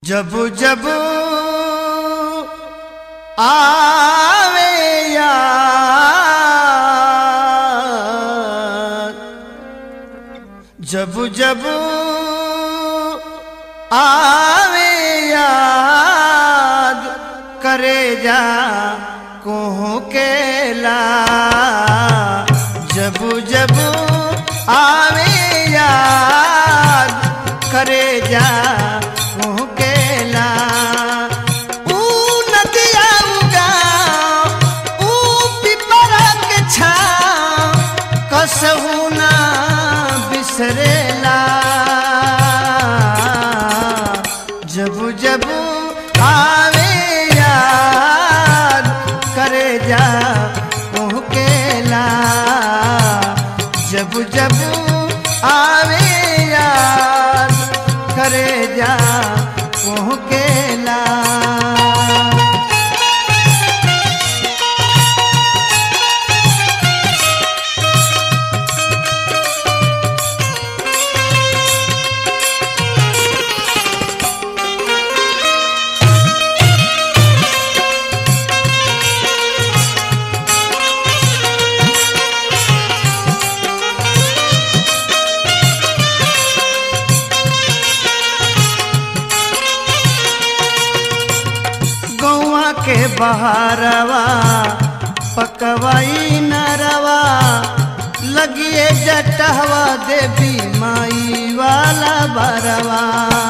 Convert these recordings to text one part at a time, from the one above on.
जब जब आवे याद जब जब आवे याद करे जा कोह केला जब जब आवे याद करे जा कोह केला ऊ नदिया उगा ऊ पिपरा के छाव कसहू ना बिसरेला जब जब आवे याद करे जा केला जब जब आवे याद करे जा केला गौआ के बहारवा पकवाई नरवा लगिए जटहवा देवी माई वाला बरवा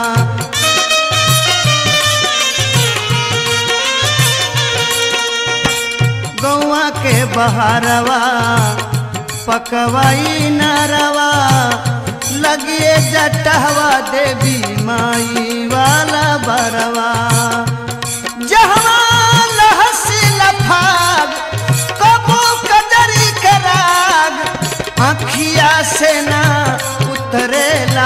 गौआ के बहारवा पकवाई नरवा लगिए जटहवा देवी माई वाला बरवा जहवा लहसी लफाग कबो कदरी कराग आखिया से ना उतरेला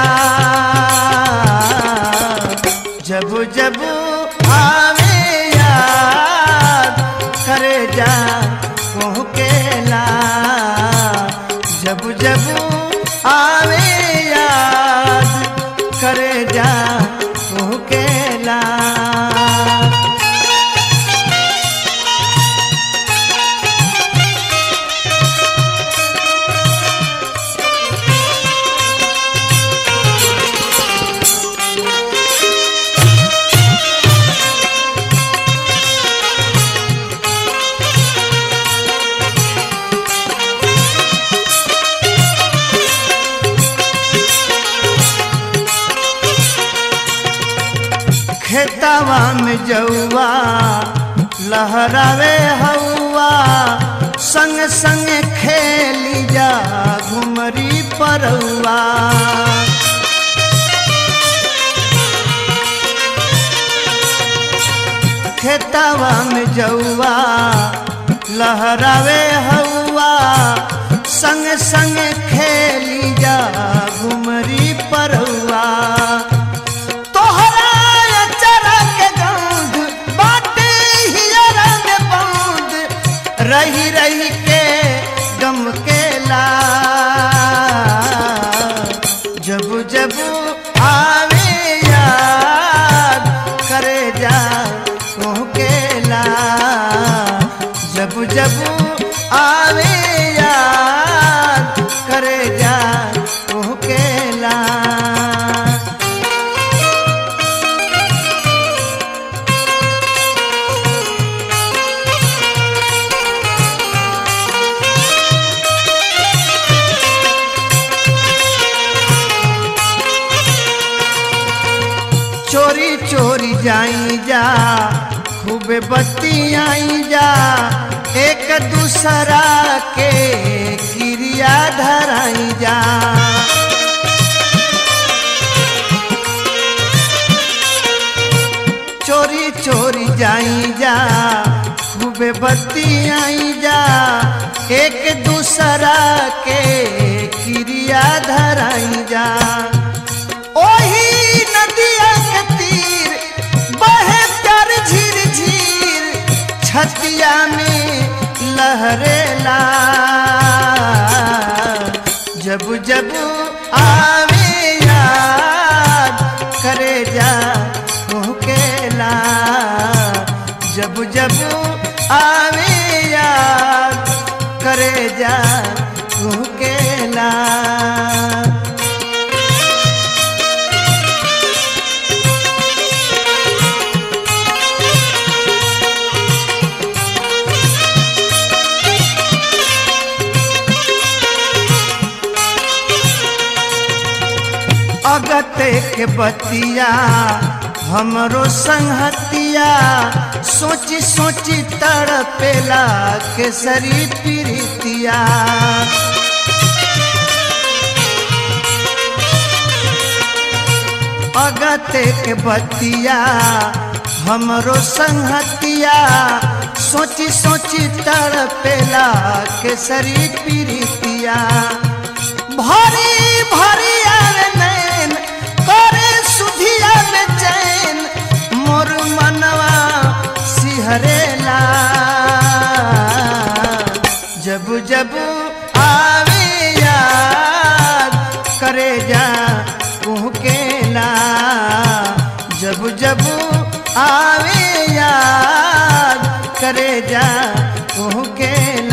जब जब आवे याद करे जा केला जब जब आवे याद करे जा केला खेतवा में जौआ लहरावे हौआ संग संग खेली जा घुमरी परौआ खेतवा में जौआ लहरावे हौआ संग संग खेली जा घुमरी परौआ तोहरा अचरा के गंध बाटे हियरा में बंद रही रही के गम के ला जब जब आवे याद करे जा केला जब जब आवे याद करे जा केला चोरी चोरी जाई जा खूबे बत्ती आई जा एक दूसरा के क्रिया धराई जा चोरी चोरी जाई जा खूबे बत्ती आई जा एक दूसरा के क्रिया धराई जा ओही नदिया के तीर बहे प्यार झीर झीर छतिया में लहरेला जब जब आवे याद करे जा मोह जा केला अगते के बतिया हमरो संहतिया सोची सोची तड़पेला केसरी प्रीतिया अगते के बतिया हमरो संहतिया सोची सोची तड़पेला केसरी प्रीतिया भरी भरी आवे नैन करे सुधिया बेचैन मोर मनवा सिहरेला जब जब आवे याद करे जा कुहकेला जब जब आवे याद करे जा कुहकेला